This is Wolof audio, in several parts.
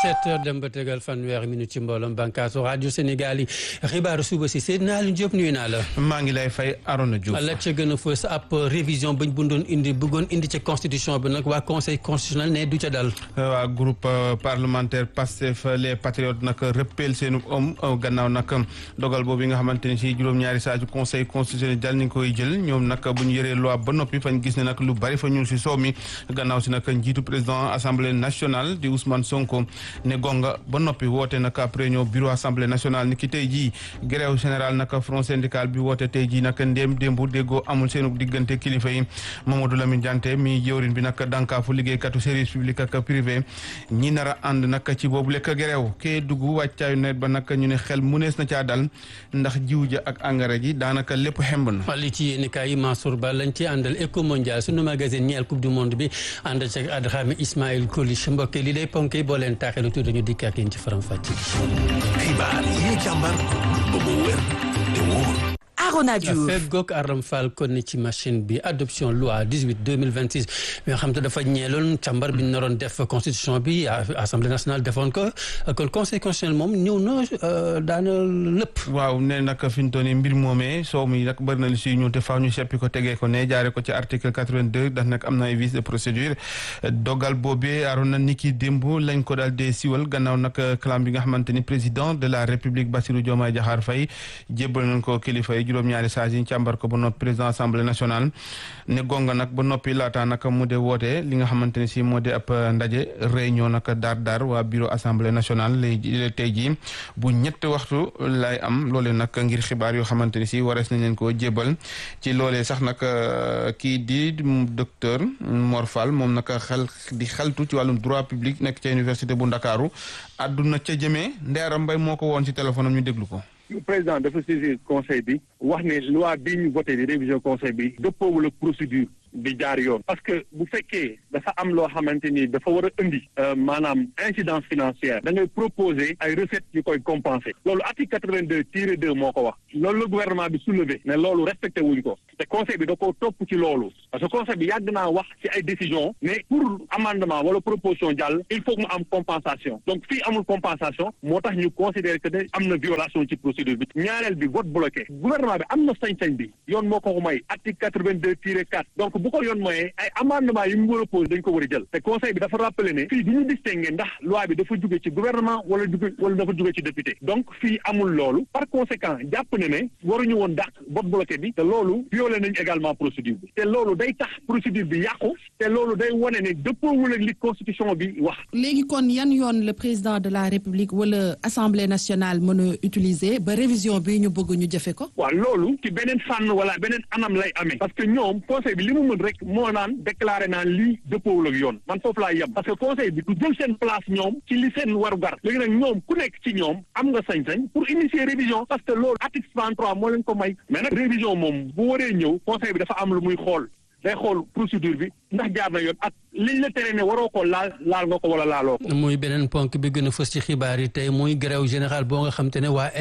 17 heures dem ba tegal fanweeri minute ci mbooloom bànkaasu rajo Sénégal yi xibaaru suba si Seydina Aliou Diop nuyu naa la. maa ngi lay fay Arona Diouf. la ca gën a fës ab révision bañ bundoon indi bëggoon indi ca constitution bi nag waa conseil constitutionnel ne du ca dal. waa groupe parlementaire Pastef les patriotes nag rëppeel seenu om gannaaw nag dogal boobu nga xamante ne si juróom-ñaari saa ju conseil constitutionnel dal ñu koy jël ñoom nag bu ñu yoree loi ba noppi fañ gis ne nag lu bari fa ñuul si soow mi gannaaw si nag njiitu président assemblée nationale di Ousmane Sonko ne gonga ba noppi woote nag réunion bureau assemblée nationale ni ki tey jii grève général nag front syndical bi woote tey jii nag ndéem démbu déggoo amul seenu diggante kilifa yi Mamadou Lamine Diante mi jëwrin bi nag dànkaafu liggéeykatu service public ak privé ñi nar a ànd nag ci boobu lekk grève kee dugg wàccaayu nawet ba nag ñu ne xel munees na caa dal ndax jiw ja ak engrais ji daanaka lépp xemb na li ci yéen kaay yi Mansour Ba lañ ci àndal éco mondial sunu magazine ñeel coupe du monde bi ànd ci Adrame Ismaël Colich mbokk li day ponk yi boo leen taaxee tuuti ñu dikk ak yéen ci faram fàcce xibaar yi ñu càmbar ba mu wér te wóor Arona Diouf fekk goog Aram Fall kon ne ci machine bi adoption loi 18 2026 bi nga xam te dafa ñeeloon càmbar bi ñu naroon def constitution bi assemblée nationale defoon ko kon conseil constitutionnel moom ñëw na daana lépp waaw ne nag fi ñu toll nii mbir moomee soow mi nag bëri na lu si ñu te faaw ñu seppi ko tegee ko ne jaare ko ci article 82 ndax nag am na ay vices de procédure dogal boobee aroon na niki démb lañ ko daal dee siwal gannaaw nag clam bi nga xamante ni président de la république Bassirou Diomaye Diakhar Faye jébbal nañ ko kilifa yi juróom-ñaari saa yi càmbar ko ba noppi président assemblée nationale ne gonga nag ba noppi laataa nag mu de woote li nga xamante ne si moo di ab ndaje réunion nag daar daar waa bureau assemblée nationale lay tey jii bu ñett waxtu lay am loolee nag ngir xibaar yoo xamante ne si warees nañ leen koo jébal ci loolee sax nag kii di docteur Mor Fall moom nag xel di xeltu ci wàllum droit public nekk ca université bu Ndakaaru àdduna ca jëmee Ndeera Mbay moo ko woon ci téléphone am ñu déglu ko président dafa saisir conseil bi wax ne loi bii ñu voté di révision conseil bi dëppoowul ak procédure bi jaar yoon parce que bu fekkee dafa am loo xamante ni dafa war a indi maanaam incidence financière da ngay proposer ay recettes yu koy compenser loolu article quatre-vingt-deux tiré deux moo ko wax loolu la gouvernement bi soulevé ne loolu respecté wuñ ko te conseil bi da ko topp ci loolu parce que conseil bi yàgg naa wax ci ay décision mais pour amendement wala proposition jàll il faut que mu am compensation donc fii amul compensation moo tax ñu considérer que ne am na violation ci procédure bi ñaareel bi vote bloqué gouvernement bi am na sañ-sañ bi yoon moo ko ko may article quatre-vingt-deux tiré quatre donc bu ko yoon mooyee ay amendement yi mu war a posé dañ ko war a jël te conseil bi dafa rappelé ne fii du ñu distingué ndax loi bi dafa jóge ci gouvernement wala jóge wala dafa jóge ci député donc fii amul loolu par conséquent jàpp ne ne waruñu woon dàq vote bloqué bi te loolu violé nañ également procédure bi te loolu day tax procédure bi yàqu te loolu day wane ne dëppoowul ak li constitution bi wax léegi kon yan yoon le président de la république wala assemblée nationale mën a utiliser ba révision bi ñu bëgg ñu jëfe ko waaw loolu ci beneen fànn wala beneen anam lay amee parce que ñoom conseil bi li mu mën rek moo naan déclaré naan lii dëppoowul ak yoon man foofu laa yem parce que conseil bi du jël seen place ñoom ci li seen waru gar léegi nag ñoom ku nekk ci ñoom am nga sañ-sañ pour initier révision parce que loolu article 33 moo leen ko may mais nag révision moom bu waree ñëw conseil bi dafa am lu muy xool day xool procédure bi ndax jaar na yoon ak liñ la tere ne waroo ko laal laal nga ko wala laaloo ko. muy beneen ponk bi gën a fës ci xibaar yi tey muy grève général boo nga xam te ne waa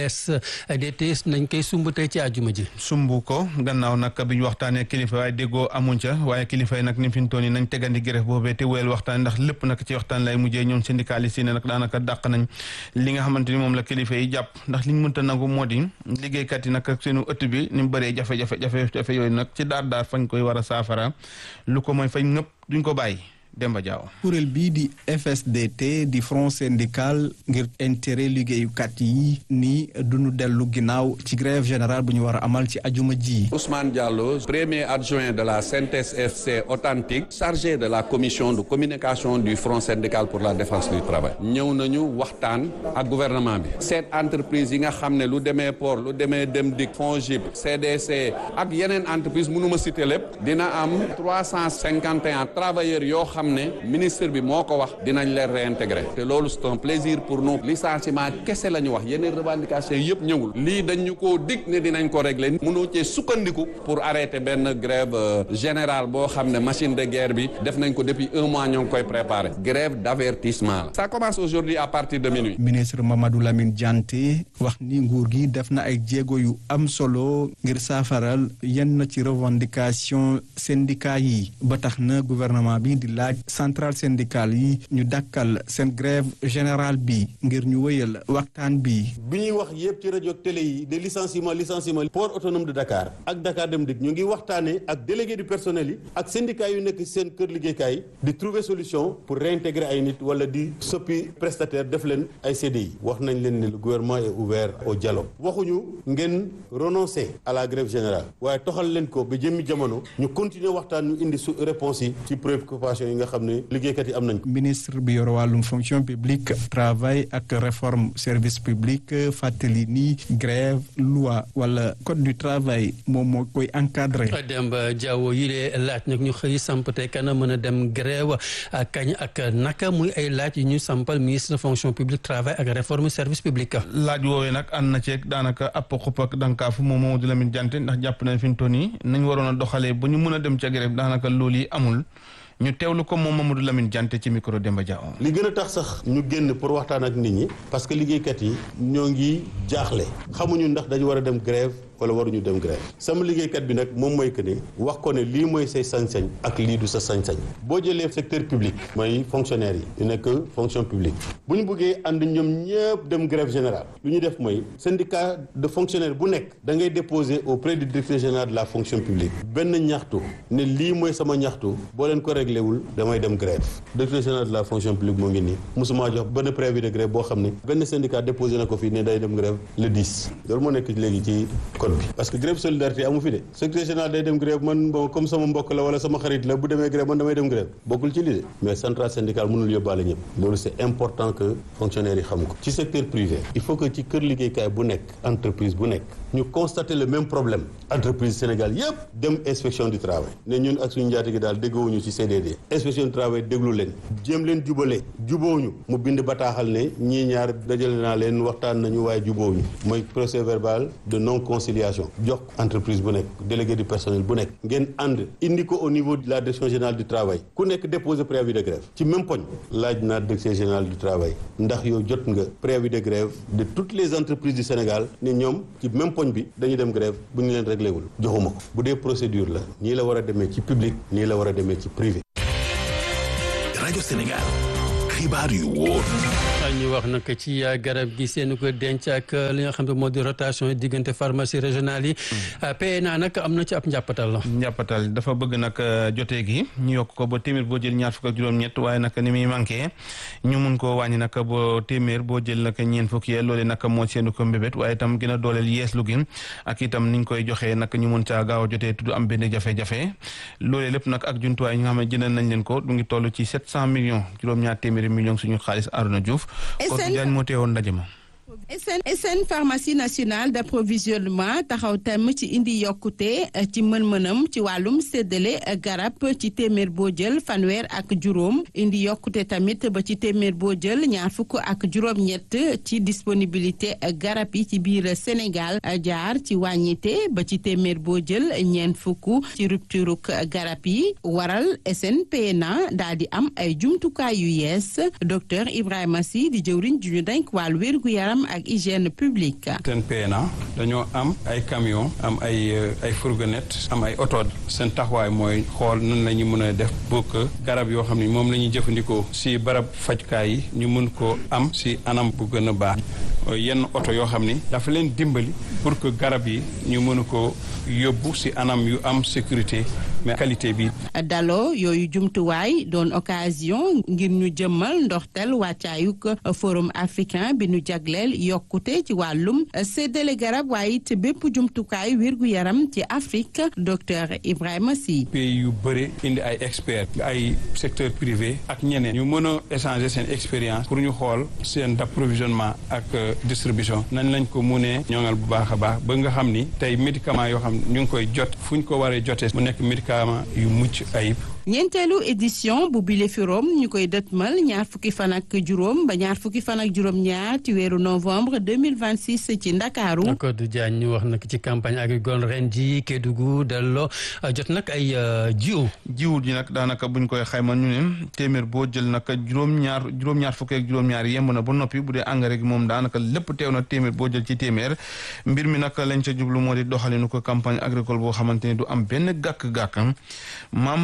FSDT nañ koy sumb tey ci àjjuma ji. sumb ko gannaaw nag bi ñu waxtaanee kilifa waaye déggoo amuñ ca waaye kilifa yi nag ni fi ñu toll nii nañ tegandi grève boobee te wéyal waxtaan ndax lépp nag ci waxtaan lay mujjee ñoom syndicaliste yi ne nag daanaka dàq nañ li nga xamante ni moom la kilifa yi jàpp ndax liñ mënta nangu moo di liggéeykat yi nag ak seenu ëtt bi ni mu bëree jafe-jafe jafe-jafe yooyu nag ci daar daar fañ koy war a saafara lu ko mooy fañ ñëpp duñ ko bàyyi Demba Diaw kuréel bii di FSDT di front syndical ngir intérêt liggéeyukat yi ni duñu dellu ginnaaw ci grève générale bu ñu war a amal ci ajuma ji Ousmane Diallo premier adjoint de la CNTS FC authentique chargé de la commission de communication du front syndical pour la défense du travail ñëw nañu waxtaan ak gouvernement bi seet entreprise yi nga xam ne lu demee port lu demee dem dik FONGIP CDC ak yeneen entreprise mënuma citer lépp dina am trois cent cinquante et un travailleurs yoo xam ne ministre bi moo ko wax dinañ leen réintégrer te loolu c'est un plaisir pour nous licenciement kese la ñu wax yeneen revendication yëpp ñëwul lii dañu koo dig ne dinañ ko régler mënoo cee sukkandiku pour arrêter benn grève générale boo xam ne machine de guerre bi def nañ ko depuis un mois ñoo ngi koy préparer grève d'avertissement la ça commence aujourd'hui à partir de minuit ministre Mamadou Lamine Dianté wax ni nguur gi def na ay jéego yu am solo ngir saafaral yenn ci revendication syndicat yi ba tax na gouvernement bi di laaj laaj centrale syndicale yi ñu dakkal seen grève générale bi ngir ñu wëyal waxtaan bi. bi ñuy wax yëpp ci rajo télé yi de licenciement licenciement port autonome de Dakar ak Dakar Dem Dikk ñu ngi waxtaanee ak délégué du personnel yi ak syndicat yu nekk seen kër liggéeykaay di trouver solution pour réintégrer ay nit wala di soppi prestataire def leen ay CDI wax nañ leen ne le gouvernement est ouvert au dialogue waxuñu ngeen renoncer à la grève générale waaye toxal leen ko ba jëmmi jamono ñu continuer waxtaan ñu indi su réponse yi ci préoccupation yi nga xam ne liggéeykat yi am nañ ko. ministre bi yor wàllum fonction publique travail ak réforme service public fàttali ni grève loi wala code du travail moom moo koy encadré. Demba Diawo yi lee laaj nag ñu xëy samp te kana mën a dem grève kañ ak naka muy ay laaj yu ñu sampal ministre fonction publique travail ak réforme service public. laaj woowee nag ànd na ceeg daanaka app xup ak dankaafu moom Mamadou Lamine Diante ndax jàpp nañ fi mu toll nii nañ waroon a doxalee ba ñu mën a dem ca grève daanaka loolu yi amul. ñu teewlu ko moom Mamadou Lamine Diante ci micro Demba Diaw. li gën a tax sax ñu génn pour waxtaan ak nit ñi parce que liggéeykat yi ñoo ngi jaaxle xamuñu ndax dañu war a dem grève wala waruñu dem grève sama liggéeykat bi nag moom mooy que ne wax ko ne lii mooy say sañ-sañ ak lii du sa sañ-sañ boo jëlee secteur public mooy fonctionnaire yi yu nekk fonction publique bu ñu bëggee ànd ñoom ñëpp dem grève générale lu ñu def mooy syndicat de fonctionnaire bu nekk da ngay déposer auprès du directeur général de la fonction publique benn ñaxtu ne lii mooy sama ñaxtu boo leen ko réglé wul damay dem grève directeur général de la fonction publique moo ngi nii mosuma jox benn préavis de grève boo xam ne benn syndicat déposé na ko fii ne day dem grève le 10 loolu moo nekk léegi ci code bi parce que grève solidarité amu fi de secrétaire général day dem grève man bon comme sama mbokk la wala sama xarit la bu demee grève man damay dem grève bokkul ci lii de mais centrale syndicale mënul yóbbaale ñëpp loolu c'est important que fonctionnaires yi xam ko ci secteur privé il faut que ci kër liggéeykaay bu nekk entreprise bu nekk ñu constater le même problème entreprise Sénégal yëpp dem inspection du travail ne ñun ak suñu njaati gi daal déggoowuñu ci CDD inspection du travail déglu leen jéem leen jubale jubóowuñu mu bind bataaxal ne ñii ñaar dajale naa leen waxtaan nañu waaye jubóowuñu mooy procès verbal de non conciliation jox entreprise bu nekk délégué du personnel bu nekk ngeen ànd indi ko au niveau de la direction générale du travail ku nekk déposer préavis de grève ci même poñ laaj naa direction générale du travail ndax yow jot nga préavis de grève de toutes les entreprises du Sénégal ne ñoom ci même poñ bi dañuy dem grève bu ñu leen réglé wul joxuma ko bu dee procédure la nii la war a demee ci public nii la war a demee ci privé. rajo Sénégal xibaar yu wóor. ñu wax nag ci garab gi seen ko denc ak li nga xam ne moo di rotation yi diggante pharmacie régionale yi. PNA nag am na ci ab njàppatal la. njàppatal dafa bëgg nag jotee gi ñu yokk ko ba téeméer boo jël ñaar fukk ak juróom-ñett waaye nag ni muy manqué ñu mun koo wàññi nag ba téeméer boo jël nag ñeent fukk yee loolee nag moo seenu ko mbébét waaye itam gën a dooleel yeeslu gi ak itam niñ koy joxee nag ñu mun caa gaaw a jotee tudd am benn jafe-jafe loolee lépp nag ak jumtuwaay yi nga xam ne jëndal nañ leen ko du ngi toll ci sept cent millions juróom-ñaar téeméeri millions suñu xaalis Arona Diouf Kodou Diagne moo teewoon ndaje ma SN SN pharmacie nationale d'approvisionnement taxaw tam ci indi yokkute ci mën-mënam ci wàllum séddale garab ci téeméer boo jël fanweer ak juróom indi yokkute tamit ba ci téeméer boo jël ñaar fukk ak juróom-ñett ci disponibilité garab yi ci biir Sénégal jaar ci wàññite ba ci téeméer boo jël ñeent fukk ci rupture garab yi waral SNPNA daal di am ay jumtukaay yu yees docteur Ibrahima Sy di jëwriñ ju ñu denk wàllu wér-gu-yaram ak hygiène publique. seen PNA dañoo am ay camion am ay ay fourgonnette am ay oto seen taxawaay mooy xool nan la ñu mën a def pour que garab yoo xam ne moom la ñuy jëfandikoo si barab fajkaay yi ñu mën ko am si anam bu gën a baax yenn oto yoo xam ni dafa leen dimbali pour que garab yi ñu mën ko yóbbu si anam yu am sécurité mais qualité bi. daloo yooyu jumtuwaay doon occasion ngir ñu jëmmal ndoxtel wàccaayug forum africain bi ñu jagleel yokkute ci wàllum séddale garab waaye it bépp jumtukaay wérgu yaram ci Afrique docteur Ibrahima Sy. pays yu bëri indi ay experts ay secteur privé ak ñeneen ñu mën a échanger seen expérience pour ñu xool seen d'approvisionnement ak distribution nañ lañ ko munee ñoŋal bu baax a baax ba nga xam ni tey médicament yoo xam ñu ngi koy jot fu ñu ko waree jotee mu nekk médicament yu mucc ayib. ñeenteelu édition bu bile firom ñu koy dëtmal ñaar fukki fan ak juróom ba ñaar fukki fan ak juróom-ñaar ci weeru novembre 2026 ci Ndakaaru. Codé Diagne ñu wax nag ci campagne agricole ren ji Kédougou delloo jot nag ay jiw. jiw ji nag daanaka buñ koy xayma ñu ne téeméer boo jël nag juróom-ñaar juróom-ñaar fukki ak juróom-ñaar yemb na ba noppi bu dee engrais gi moom daanaka lépp teew na téeméer boo jël ci téeméer mbir mi nag lañ ca jublu moo di doxalinu ko campagne agricole boo xamante ne du am benn gàkk-gàkk maam si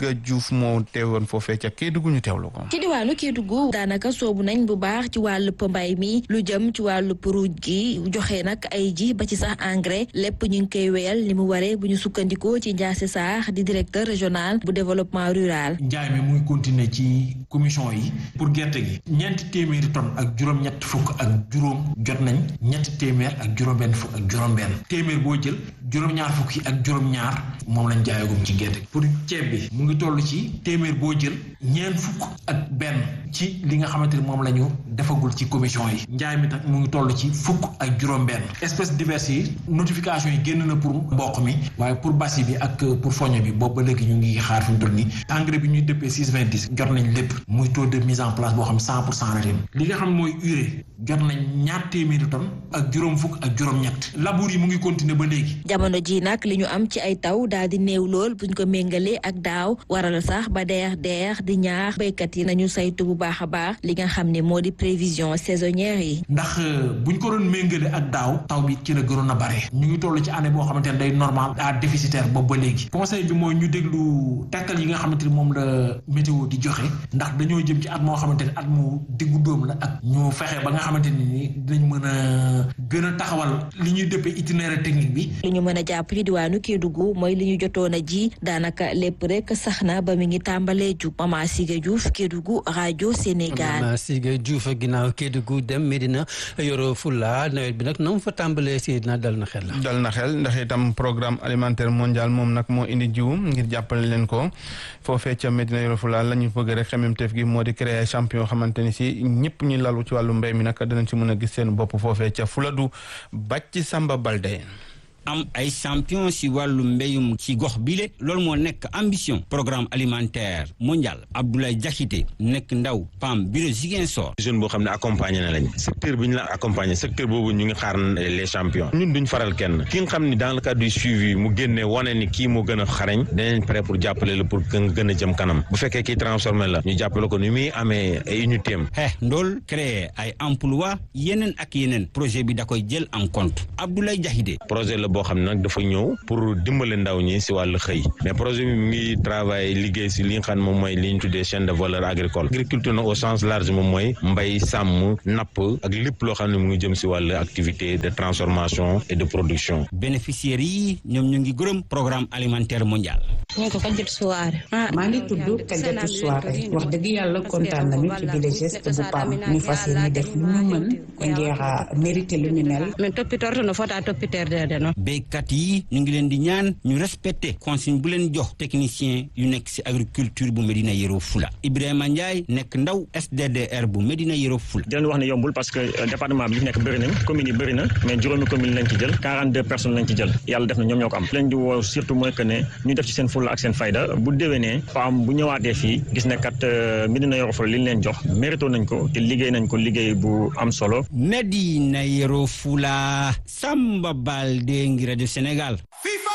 Siga Diouf moo teewoon foofee ca Kédougou ñu teewlu ko. ci diwaanu Kédougou daanaka soobu nañ bu baax ci wàllub mbay mi lu jëm ci wàllub ruuj gi joxe nag ay ji ba ci sax engrais lépp ñu ngi koy wéyal ni mu waree bu ñu sukkandikoo ci Ndiasse Sarr di directeur régional bu développement rural. njaay mi mu ngi continuer ci commission yi pour gerte gi ñeenti téeméeri tonnes ak juróom-ñett fukk ak juróom jot nañ ñetti téeméer ak juróom-benn fukk ak juróom-benn téeméer boo jël juróom-ñaar fukk yi ak juróom-ñaar moom lañ jaayagum ci gerte gi pour ceeb bi mu ngi toll ci téeméer boo jël ñeent fukk ak benn ci li nga xamante ni moom la ñu defagul ci commission yi njaay mi nag mu ngi toll ci fukk ak juróom-benn espèces diverses yi notification yi génn na pour mboq mi waaye pour basi bi ak pour foño bi boobu ba léegi ñu ngi xaar fi mu toll nii engrais bi ñuy dëppee six vingt dix jot nañ lépp muy taux de mise en place boo xam cent pour cent la ren li nga xam mooy urée jot nañ ñaar téeméeri tonnes ak juróom fukk ak juróom-ñett labour yi mu ngi continuer ba léegi. jamono ji nag li ñu am ci ay taw daal di néew lool buñ ko méngalee ak daaw waral sax ba deex deex di ñaax béykat yi nañu saytu bu baax a baax li nga xam ne moo di prévision saisonnière yi. ndax buñ ko doon méngale ak daaw taw bi ci la gënoon a bare ñu ngi toll ci année boo xamante ne day normal à déficitaire boobu ba léegi conseil bi mooy ñu déglu tekkal yi nga xamante ni moom la météo di joxe ndax dañoo jëm ci at moo xamante ne at mu diggu dóom la ak ñu fexe ba nga xamante ni dinañ mën a gën a taxawal li ñuy dëppee itinéraire technique bi. li ñu mën a jàpp ci diwaanu Kédougou mooy li ñu jotoon a ji daanaka lépp rek sax na ba mi ngi tàmbalee jub Mama Siga Diouf Kédougou rajo Sénégal. Mama Siga Diouf ginnaaw Kédougou dem Medina Yoro Fula nawet bi nag na mu fa tàmbalee si dina dal na xel. dal na xel ndax itam programme alimentaire mondial moom nag moo indi jiw ngir jàppale leen ko foofee ca Medina Yoro Fula la ñu bëgg rek xemmeemteef gi moo di créer champion xamante ni si ñëpp ñu lalu ci wàllu mbéy mi nag danañ si mën a gis seen bopp foofee ca Fuladu bàcc Samba Balde. am ay champion si wàllu mbéyum ci gox bile loolu moo nekk ambition programme alimentaire mondial Abdoulaye Diakité nekk ndaw PAM bureau Ziguinchor. jeune boo xam ne accompagné na lañ secteur bi ñu la accompagné secteur boobu ñu ngi xaar les champions ñun duñ faral kenn ki nga xam ni dans le cadre du suivi mu génne wane ni kii moo gën a xarañ danañ prêt pour jàppale la pour que nga gën a jëm kanam bu fekkee kii transformé la ñu jàppale ko ni muy amee ay unité am. xeex ndool créer ay emploi yeneen ak yeneen projet bi da koy jël en compte Abdoulaye Diakité. projet la boo xam ne nag dafa ñëw pour dimbale ndaw ñi si wàllu xëy mais projet bi mi ngi travail liggéey si li nga xam ne moom mooy li ñu tuddee chaîne de valeur agricole agriculture nag au sens large moom mooy mbay sàmm napp ak lépp loo xam ne mu ngi jëm si wàllu activité de transformation et de production. bénéficiaires yi ñoom ñu ngi gërëm programme alimentaire mondial. ñu ko Kadiatou Souare. maa ngi tudd Kadiatou Souare wax dëgg yàlla kontaan nañu ci bile geste bu PAM ñu fas yéene def lu ñu mën ngir mérité lu ñu mel. mais toppitoor na fota toppiteer de no béykat yi ñu ngi leen di ñaan ñu respecté consigne bu leen jox technicien yu nekk si agriculture bu Medina Yoro Fula Ibrahima Ndiaye nekk ndaw SDDR bu Medina Yoro Fula. di leen wax ne yombul parce que département bi li nekk bëri nañ communes yi bëri na mais juróomi commune lañ ci jël 42 personnes lañ ci jël yàlla def na ñoom ñoo ko am leen di woo surtout mooy que ne ñu def ci seen fulla ak seen fayda bu déwénee PAM bu ñëwaatee fii gis ne kat Medina Yoro Fula li ñu leen jox mérito nañ ko te liggéey nañ ko liggéey bu am solo. Medina Yoro Fula Samba Balde ngi rajo Sénégal. FIFA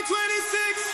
2026.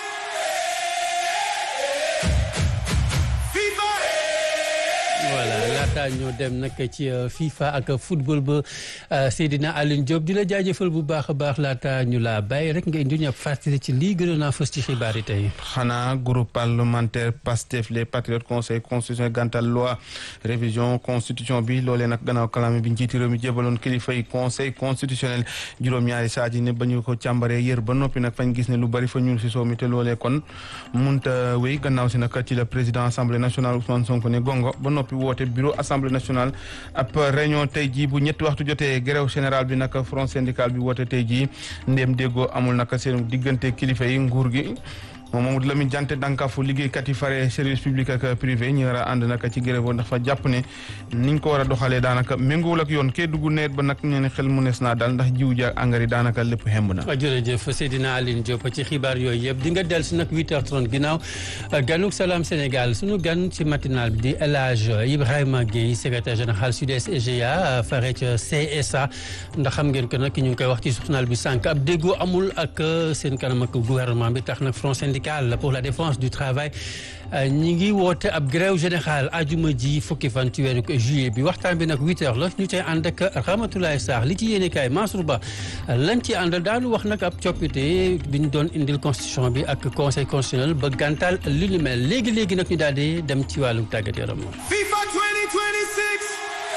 FIFA. voilà laata ñoo dem nag ci FIFA ak football ba Seydina Alioune Diop di la jaajëfal bu baax a baax laata ñu laa bàyyi rek nga indi ñu ab fàttali ci lii gënoon a fës ci xibaar yi tey. xanaa groupe parlementaire PASTEF les patriotes conseil constitutionnel gàntal loi révision constitution bi loolee nag gannaaw kalaame bi njiiti réew mi jébaloon kilifa yi conseil constitutionnel juróom-ñaari saa ji ne ba ñu ko càmbaree yër ba noppi nag fañ gis ne lu bari fa ñuul si soo mi te loolee kon munta wéy gannaaw si nag ci la président assemblée nationale Ousmane Sonko ne gongo ba noppi woote bureau assemblée nationale ab réunion tey jii bu ñetti waxtu jotee grève général bi nag front syndical bi woote tey jii ndéem déggoo amul nag seen diggante kilifa yi nguur gi moom Mamadou Lamine Diante dànkaafu liggéeykat yi fare service public ak privé ñu war a ànd nag ci grève ndax fa jàpp ne niñ ko war a doxalee daanaka méngoowul ak yoon kee dugg nawet ba nag ñu ne xel mu nees naa daal ndax jiw ji ak engrais daanaka lépp xemb na. jërëjëf Seydina Aline Diop ci xibaar yooyu yëpp di nga dellu si nag 8h30 ginnaaw ganuk salaam Sénégal sunu gan ci matinal bi di El Hadj Ibrahima Guèye secrétaire général Sud-Est EGA fare ca CSA ndax xam ngeen ko nag ñu ngi koy wax ci journal bi sànq ab déggoo amul ak seen kanam ak gouvernement bi tax nag front syndical syndicale pour la défense du travail ñi ngi woote ab grève générale ajuma ji fukki fan ci weeru juillet bi waxtaan bi nag huit heures la ñu tey ànd ak Ramatoulaye Sarr li ci yéene kaay Mansour Ba lañ ci àndal daanu wax nag ab coppite bi ñu doon indil constitution bi ak conseil constitutionnel ba gàntal li ni mel léegi léegi nag ñu daal di dem ci wàllu tàggat yaram FIFA 2026.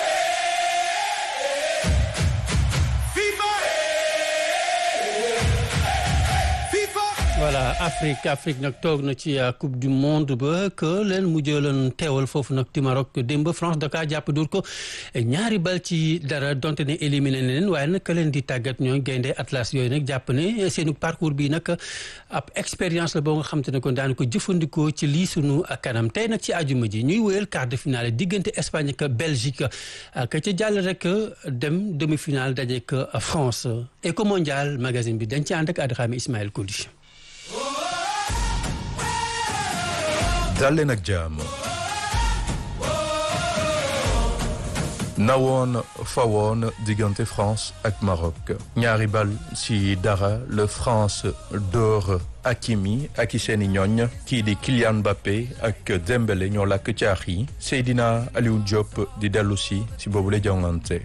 FIFA. FIFA. voilà Afrique Afrique nag toog na ci coupe du monde ba que leen mu jëloon teewal foofu nag ci Maroc démb France da kaa jàpp dur ko ñaari bal ci dara donte ne éliminé na leen waaye nag ka leen di tàggat ñooy gaynde Atlas yooyu nag jàpp ne seenu parcours bi nag ab expérience la boo nga xam te ne kon daan ko jëfandikoo ci lii sunu kanam tey nag ci àjjuma ji ñuy wéyal quart de finale diggante Espagne ak Belgique ka ca jàll rek dem demi finale dajeek France Eco Mondial magazine bi dañ ci ànd ak Adrame Ismaël Koulish dal leen ak jàmm nawoon fawoon diggante France ak Maroc ñaari bal ci dara le France dóor Hakimi ak i seeni ñooñ kii di Kylian Mbappé ak Dembélé ñoo làkk caax yi Seydina Aliou Diop di dellu si si boobu la jongante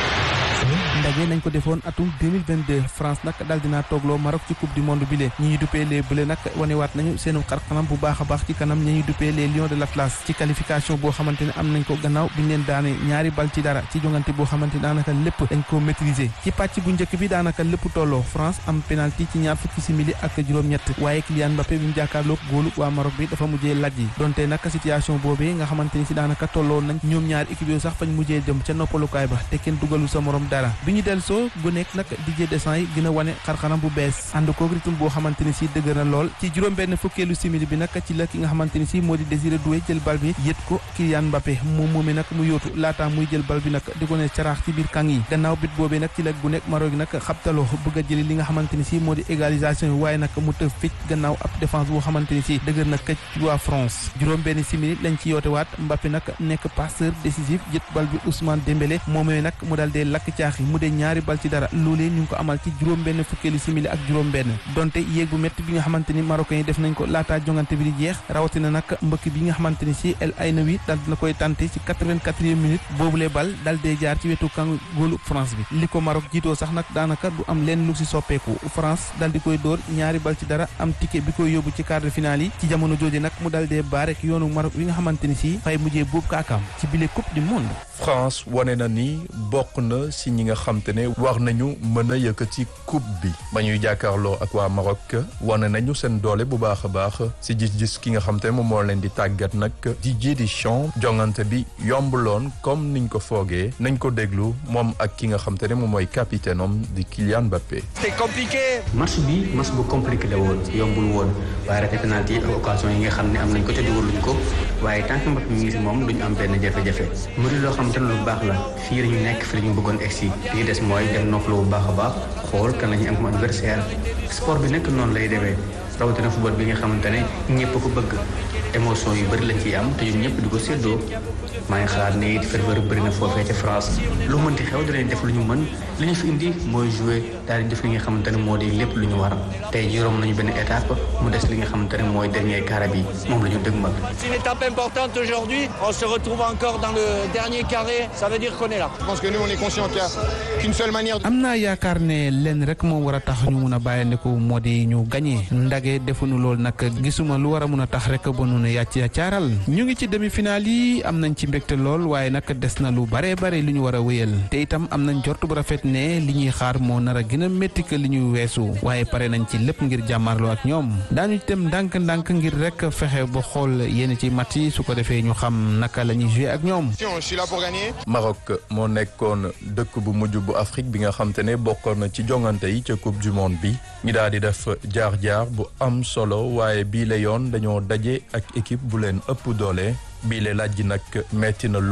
ndaje nañ ko defoon atum 2022 France nag daal dinaa toogloo Maroc ci coupe du monde bi lee ñi ñuy duppee les Bleus nag wanewaat nañu seenu xarxanam bu baax a baax ci kanam ñi ñuy duppee les Lions de l'Atlas ci qualification boo xamante ne am nañ ko gannaaw biñ leen daane ñaari bal ci dara ci jongante boo xamante daanaka lépp dañ ko maîtriser ci pàcc bu njëkk bi daanaka lépp tolloo France am penalty ci ñaar fukki simili ak juróom-ñett waaye Kylian Mbappé bi mu jàkkaarloog góolu waa Maroc bi dafa mujjee laj yi donte nag situation boobee nga xamante ni si daanaka tolloo nañ ñoom ñaar équipe yooyu sax fañ mujjee dem ca noppalukaay ba te kenn dugalu sa morom dara bi ñu del soo gu nekk nag Didier Deschamps yi gën a wane xarxanam bu bees ànd koog rythme boo xamante ni si dëgër na lool ci juróom benn fukkeelu simili bi nag ci la ki nga xamante ni si moo di Désiré Doué jël bal bi yët ko Kylian Mbappé moom moomee nag mu yóotu laataa muy jël bal bi nag di ko ne caraax ci biir kàng yi gannaaw bit boobee nag ci la gu nekk Maroc nag xabtaloo bëgg a jëli li nga xamante ni si moo di égalisation yi waaye nag mu tëf ficc gannaaw ab défense boo xamante ni si dëgër na këcc ci waa France juróom benn simili lañ ci yoote waat Mbappé nag nekk passeur décisif jët bal bi Ousmane Dembélé moomee nag mu dal dee lakk caax yi mu dee ñaari bal ci dara loolee ñu ngi ko amal ci juróom benn fukkeelu simili ak juróom benn donte yéeg bu métti bi nga xamante ni marocains yi def nañ ko laataa jongante bi di jeex rawatina nag mbëkk bi nga xamante ni si El Ainaoui dal dina koy tante ci quatre-vingt-quatrième minute boobulee bal dal dee jaar ci wetu kan góolu France bi li ko Maroc jiitoo sax nag daanaka du am leen lu si soppeeku France dal di koy dóor ñaari bal ci dara am ticket bi koy yóbbu ci quart de finale yi ci jamono jooju nag mu dal dee baarek yoonu Maroc bi nga xamante ni si fay mujjee boobu kaakaam ci bile coupe du monde France wane na ni bokk na si ñi nga xam te ne war nañu mën a yëkkati coupe bi ba ñuy jàkkaarloo ak waa Maroc wane nañu seen doole bu baax a baax si gis-gis ki nga xam te ne moom moo leen di tàggat nag Didier Deschamps jongante bi yombuloon comme niñ ko foogee nañ ko déglu moom ak ki nga xam te ne moom mooy capitaine am di Kylian Mbappé. c'est compliqué. match bi match bu compliqué la woon yombul woon waaye rek penalty ak occasion yi nga xam ne am nañ ko te dugaluñ ko waaye tant que Mbappé mi ngi moom duñu am benn jafe-jafe mu di loo xam te lu baax la fii lañu nekk fii lañu bëggoon egsi li des mooy dem noppalu bu baax a baax xool kan la ñu am comme adversaire sport bi nekk noonu lay demee rawatina football bi nga xamante ne ñëpp ko bëgg émotion yu bëri lañ ciy am te ñun ñëpp di ko séddoo maa ngi xalaat ne it ferveur bëri na foofee ca France lu mënti xew dinañ def lu ñu mën li ñu fi indi mooy jouer daal di def li nga xamante ne moo di lépp lu ñu war tey juróom nañu benn étape mu des li nga xamante ne mooy dernier carré bi moom la ñu dëgmal. C'est une étape importante aujourd'hui. On se retrouve encore dans le dernier carré. Ça veut dire qu'on est là. Je pense que nous on est conscient qu'il y a qu'une seule manière. am naa yaakaar ne lenn rek moo war a tax ñu mun a bàyyandiku moo di ñu gagné ndage defuñu lool nag gisuma lu war a mun a tax rek ba nu ne yàcc ya caaral ñu ngi ci demi-finale yi am nañ ci mbégte lool waaye nag des na lu bare bare li ñu war a wéyal te itam am nañ jort bu rafet ne li ñuy xaar moo nar a gën a métti que li ñuy weesu waaye pare nañ ci lépp ngir jàmmarloo ak ñoom daañu dem ndànk-ndànk ngir rek fexe ba xool yenn ci mat yi su ko defee ñu xam naka la ñuy jouer ak ñoom. Je suis là pour gagner. Maroc moo nekkoon dëkk bu mujj bu Afrique bi nga xam te ne bokkoon na ci jongante yi ca coupe du monde bi ñu daal di def jaar-jaar bu am solo waaye bii la yoon dañoo daje ak équipe bu leen ëpp doole bii la laaj nag metti na loolu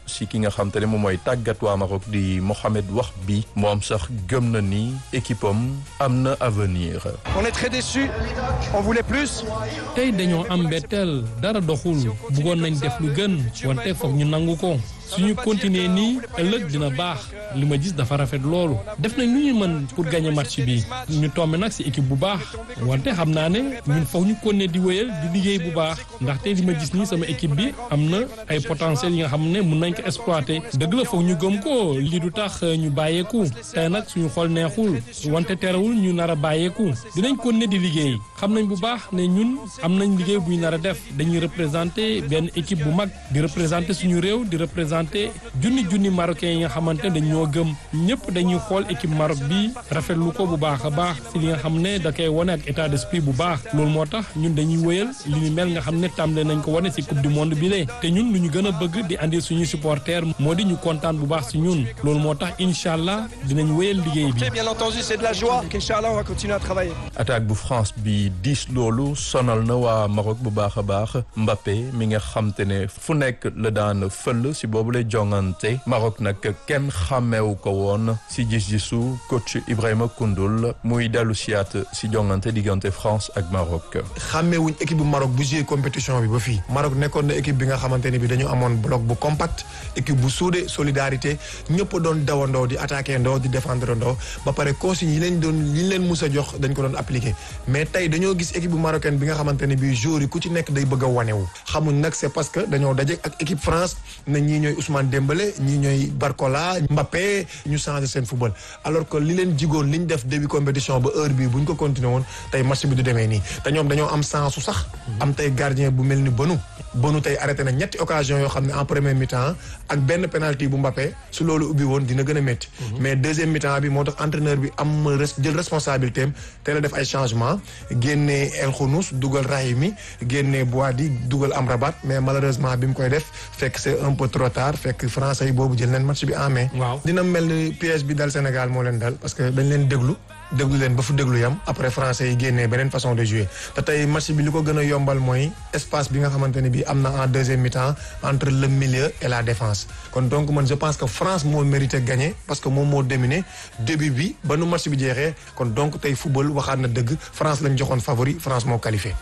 si ki nga xam te ne moom mooy tàggat waa Maroc di Mohamed Wahbi moom sax gëm na ni équipe am am na avenir. On est très déçus, on voulait plus. tey dañoo am mbetteel dara doxul bëggoon nañ def lu gën wante foog ñu nangu ko suñu continuer nii ëllëg dina baax li ma gis dafa rafet loolu def nañ lu ñu mën pour gagner match bi ñu tombe nag ci équipe bu baax wante xam naa ne ñun foog ñu continuer di wéyal di liggéey bu baax ndaxte li ma gis nii sama équipe bi am na ay potentiel yi nga xam ne mun nañ ko exploiter dëgg la foog ñu gëm ko lii du tax ñu bàyyeeku tey nag suñu xol neexul wante terewul ñu nar a bàyyeeku dinañ continuer di liggéey xam nañ bu baax ne ñun am nañ liggéey buy nar a def dañuy représenter benn équipe bu mag di représenter suñu réew di représenter junni junni marocains yi nga xamante dañ ñoo gëm ñëpp dañuy xool équipe Maroc bi rafetlu ko bu baax a baax si li nga xam ne da koy wane ak état d'esprit bu baax loolu moo tax ñun dañuy wëyal li ñu mel nga xam ne tàmbale nañ ko wane si coupe du monde bi lee te ñun lu ñu gën a bëgg di andi suñuy supporters moo di ñu kontaan bu baax si ñun loolu moo tax incha allah dinañ wëyal liggéey bi. Bien entendu, c'est de la joie. Inch'Allah, on va continuer à travailler. attaque bu France bi diis loolu sonal na waa Maroc bu baax a baax Mbappé mi nga xam te ne fu nekk la daan fël si boobu lay jongante Maroc nag kenn xàmmeewu ko woon si gis-gisu coach Ibrahima Koundoul muy dellu siyaat si jongante diggante France ak Maroc. xàmmeewuñ équipe bu Maroc bu joué compétition bi ba fii Maroc nekkoon na équipe bi nga xamante ne bi dañu amoon bloc bu compact équipe bu soudé solidarité ñëpp doon dawandoo di attaqué ndoo di défendre ndoo ba pare consignes yi leen doon yi leen mus a jox dañ ko doon appliqué mais tey dañoo gis équipe bu marocaine bi nga xamante ne bi joueurs yi ku ci nekk day bëgg a wanewu xamuñ nag c'est parce que dañoo daje ak équipe France na ñii ñooy Ousmane Dembélé ñii ñooy Barcola Mbappé ñu changé seen football alors que li leen jigoon li ñu def début compétition ba heure bii bu ñu ko continué woon tey match bi du demee nii te ñoom dañoo am sens su sax am tey gardien bu mel ni Bonu Bonu tey arrêté na ñetti occasion yoo xam ne en première mi-temps ak benn penalty bu Mbappé su loolu ubbi woon dina gën a métti mais deuxième mi-temps bi moo tax entraîneur bi am jël responsabilité am teel a def ay changement génnee El Khounous dugal Rahimi génnee Boadi dugal Amrabat mais malheureusement bi mu koy def fekk c'est un peu trop tard fekk français yi boobu jël nañ match bi en main. waaw dina mel ni piège bi dal Sénégal moo leen dal parce que dañ leen déglu déglu leen ba fu déglu yam après français yi génnee beneen façon de jouer te tey match bi li ko gën a yombal mooy espace bi nga xamante ne bi am na en deuxième mi-temps entre le milieu et la défense kon donc man je pense que France moo mérité gagner parce que moom moo dominé début bi ba nu match bi jeexee kon donc tey football waxaat na dëgg France lañ joxoon favori France moo qualifié.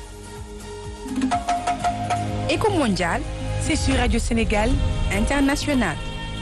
Éco mondial, c'est sur Radio Sénégal International.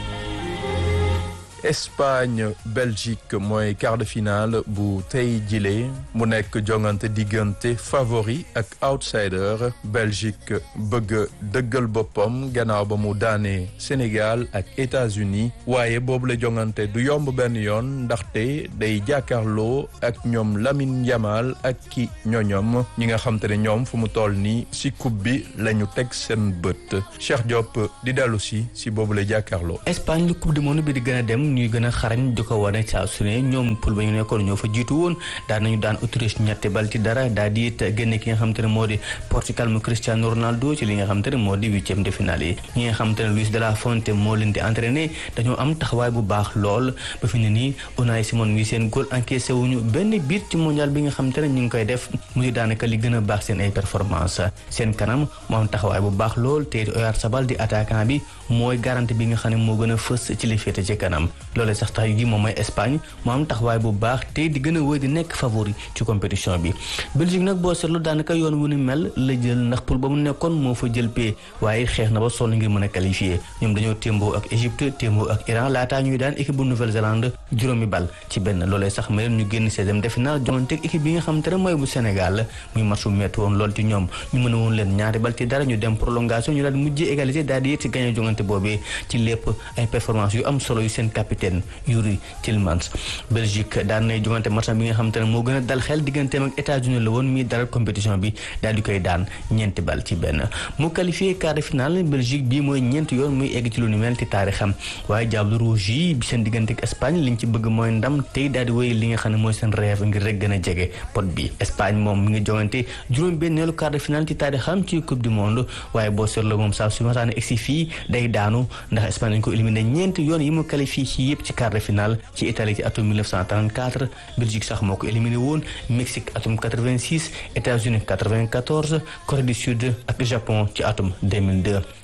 Espagne Belgique mooy quart de finale bu tey jile mu nekk jongante diggante favori ak outsider Belgique bëgg dëggal boppam gannaaw ba mu daanee Sénégal ak États-Unis waaye boobu la jongante du yomb benn yoon ndaxte day jàkkaarloo ak ñoom Lamine Yamal ak ki ñoñom ñi nga xam te ne ñoom fu mu toll nii si coupe bi la ñu teg seen bët Cheikh Diop di dellu si si boobu la jàkkaarloo. Espagne lu coupe du monde bi di gën a dem. ñuy gën a xarañ di ko wane saa su ne ñoom poul ba ñu nekkoon ñoo fa jiitu woon daan nañu daan Autriche ñetti bal ci dara daal di it génne ki nga xam te ne moo di Portugal mu Cristiano Ronaldo ci li nga xam te ne moo di huitième de finale yi ñi nga xam te ne Luis de la Fuente moo leen di entraîné dañoo am taxawaay bu baax lool ba fi ne nii Unai Simon mi seen góol encaissé wuñu benn biir ci mondial bi nga xam te ne ñu ngi koy def mu di daanaka li gën a baax seen ay performance seen kanam moo am taxawaay bu baax lool te Oyarzabal di attaquant bi mooy garantie bi nga xam ne moo gën a fës ci li féete ci kanam loolee sax tax gi moom mooy Espagne moo am taxawaay bu baax te di gën a wéy di nekk favori ci compétition bi Belgique nag boo seetlu daanaka yoon wu ni mel la jël ndax pour ba mu nekkoon moo fa jël pee waaye xeex na ba sonn ngir mën a qualifié ñoom dañoo témboo ak Égypte témboo ak Iran laataa ñuy daan équipe bu Nouvelle-Zélande juróomi bal ci benn loolee sax ma leen ñu génn seizième de finale jongante ak équipe bi nga xam te ne mooy bu Sénégal muy match bu métti woon lool ci ñoom ñu mën a woon leen ñaari bal ci dara ñu dem prolongation ñu daal di mujjee égalité daal di yéeg ci gagné jongante boobee ci lépp ay performance yu am solo yu seen capitaine Yuri Tillmans Belgique daan nay jongante match bi nga xam te ne moo gën a dal xel digganteem ak États-Unis la woon mi dalal compétition bi daal di koy daan ñeenti bal ci benn mu qualifié quart de finale Belgique bii mooy ñeenti yoon muy egg ci lu ni mel ci taarixam waaye Diable Rouge yi bi seen diggante ak Espagne liñ ci bëgg mooy ndam tey daal di wéy li nga xam ne mooy seen rêve ngir rek gën a jege pot bi Espagne moom mi ngi jongante juróom benneelu quart de finale ci taarixam ci coupe du monde waaye boo seetloo moom saa su masaane egsi fii day daanu ndax Espagne dañ ko éliminé ñeenti yoon yi mu qualifié ci yëpp ci quart de finale ci Italie ci atum 1934 Belgique sax moo ko éliminé woon Mexique atum 86 États-Unis 94 Corée du Sud ak Japon ci atum 2002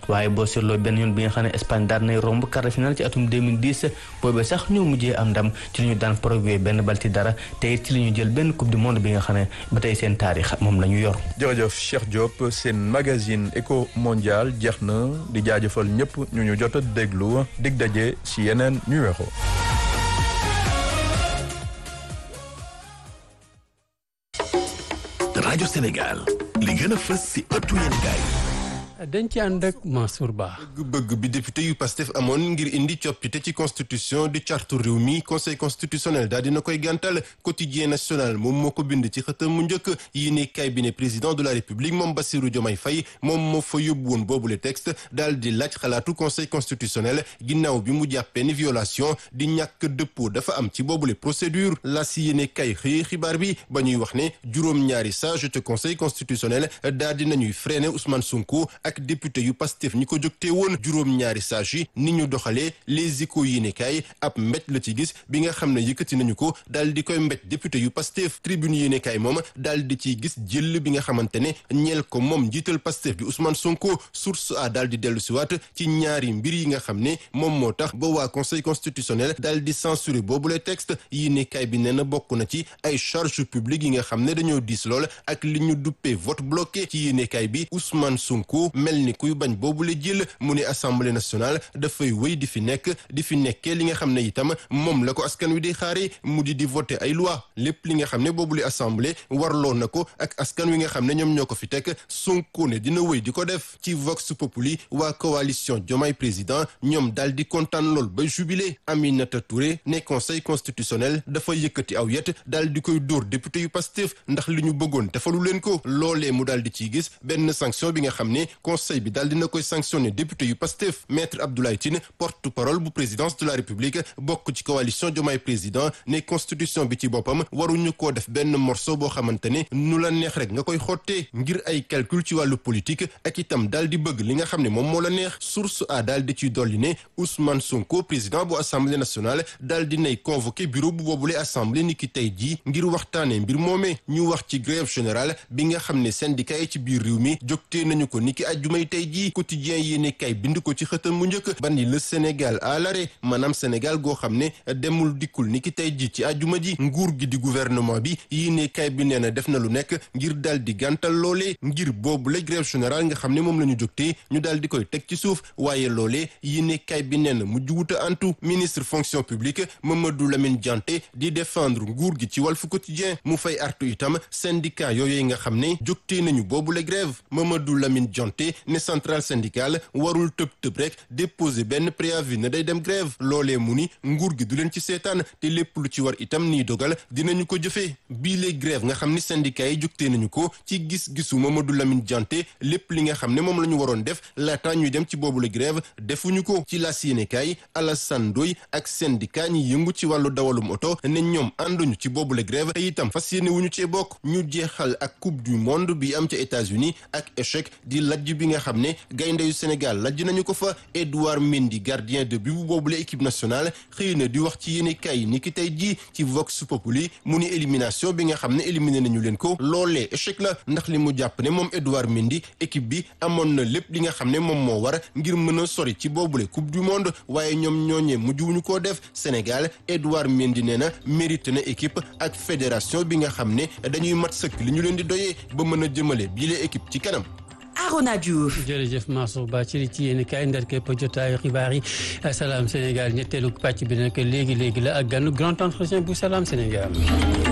waaye boo seetloo benn yoon bi nga xam ne Espagne daan nay romb quart de finale ci atum 2010 boobee sax ñoo mujjee am ndam ci li ñu daan Paraguay benn bal ci dara te it ci li ñu jël benn coupe du monde bi nga xam ne ba tey seen taarix moom la ñu yor. jërëjëf Cheikh Diop seen magazine éco mondial jeex na di jaajëfal ñëpp ñu ñu jot a déglu dig daje ci yeneen numéro. rajo Sénégal li gën a fës ci ëttu yéenekaay dañ ci ànd ak Mansour Ba. bëgg bi député yu Pastef amoon ngir indi coppite ci constitution di chartu réew mi conseil constitutionnel daal dina koy gàntal quotidien national moom moo ko bind ci xëtam mu njëkk yi ni cabinet président de la république moom Bassirou Diomaye Faye moom moo fa yóbbu woon boobule texte daal di laaj xalaatu conseil constitutionnel ginnaaw bi mu jàppee ni violation di ñàkk dëppoo dafa am ci boobule procédure la si yéene kay xëy xibaar bi ba ñuy wax ne juróom-ñaari sage te conseil constitutionnel daal di nañuy freiné Ousmane Sonko ak député yu Pastef ñi ko jógtee woon juróom-ñaari sages yi ni ñu doxalee les échos yéenekaay ab mbéj la ci gis bi nga xam ne yëkkati nañu ko daal di koy mbéj député yu Pastef tribune yéenekaay moom daal di ciy gis jël bi nga xamante ne ñeel ko moom njiital Pastef bi Ousmane Sonko source a daal di dellu siwaat ci ñaari mbir yi nga xam ne moom moo tax ba waa conseil constitutionnel daal di censuré boobule texte yéenekaay bi nee na bokk na ci ay charges publiques yi nga xam ne dañoo diis lool ak li ñu duppee vote bloqué ci yéenekaay bi Ousmane Sonko mel ni kuy bañ boobule jël mu ne assemblée nationale dafay wéy di fi nekk di fi nekkee li nga xam ne itam moom la ko askan wi di xaare mu di di voter ay loi lépp li nga xam ne boobule assemblée warloo na ko ak askan wi nga xam ne ñoom ñoo ko fi teg Sonko ne dina wéy di ko def ci Vox Populi waa coalition Diomaye président ñoom daal di kontaan lool ba jubilé Aminata Touré ne conseil constitutionnel dafa yëkkati aw yet daal di koy dóor député yu Pastef ndax li ñu bëggoon defalu leen ko loolee mu daal di ciy gis benn sanction bi nga xam ne conseil bi daal dina koy sanctionné député yu Pastef maître Abdoulaye Tine porte-parole bu présidence de la République bokk ci coalition Diomaye président ne constitution bi ci boppam waruñu koo def benn morceau boo xamante ne nu la neex rek nga koy xottee ngir ay calcul ci wàllu politique ak itam daal di bëgg li nga xam ne moom moo la neex source a daal di ciy dolli ne Ousmane Sonko président bu assemblée nationale daal di nay convoqué bureau bu boobule assemblée ni ki tey jii ngir waxtaanee mbir moomee ñu wax ci grève générale bi nga xam ne syndicat yi ci biir réew mi jógtee nañu ko ni ki àjjumay tey jii quotidien yéene kay bind ko ci xëtam mu njëkk ban le Sénégal à l'arrêt maanaam Sénégal goo xam ne demul dikkul ni ki tey jii ci àjjuma ji nguur gi di gouvernement bi yéene kay bi nee na def na lu nekk ngir daal di gàntal loolee ngir boobu la grève générale nga xam ne moom la ñu jógtee ñu daal di koy teg ci suuf waaye loolee yéene kay bi nee na mujj wuta antu ministre fonction publique Mamadou Lamine Dianté di défendre nguur gi ci Walf Quotidien mu fay artu itam syndicat yooyu nga xam ne jógtee nañu boobu la grève Mamadou Lamine Dianté ne centrale syndicale warul tëb tëb rek déposer benn préavis ne day dem grève loolee mu ni nguur gi du leen ci seetaan te lépp lu ci war itam nii dogal dinañu ko jëfee bii les grève nga xam ni syndicat yi jógtee nañu ko ci gis-gisu Mamadou Lamine Dianté lépp li nga xam ne moom la ñu waroon def laata ñuy dem ci boobu la grève defuñu ko ci la yéenekaay Alassane Ndoye ak syndicat ñi yëngu ci wàllu dawalum oto ne ñoom ànduñu ci boobu la grève te itam fas yéene wuñu cee bokk ñu jeexal ak coupe du monde bi am ca États-Unis ak échec di lajj bi nga xam ne gaynde yu Sénégal lajj nañu ko fa Edouard Mendy gardien de but bu boobule équipe nationale xëy na di wax ci yéene kay ni ki tey jii ci Vox Populi mu ni élimination bi nga xam ne éliminé nañu leen ko loolee échec la ndax li mu jàpp ne moom Edouard Mendy équipe bi amoon na lépp li nga xam ne moom moo war ngir mën a sori ci boobule coupe du monde waaye ñoom ñooñee mujjuwuñu koo def Sénégal Edouard Mendy nee na mérite na équipe ak fédération bi nga xam ne dañuy mat sëkk li ñu leen di doyee ba mën a jëmale bii la équipe ci kanam. Arona Diouf jërëjëf Mansour Ba ci li ci yéen kaay ndar képp jotaayu xibaar yi Salam Sénégal ñetteelu pàcc bi nag léegi léegi la ak ganu grand entretien bu Salam Sénégal.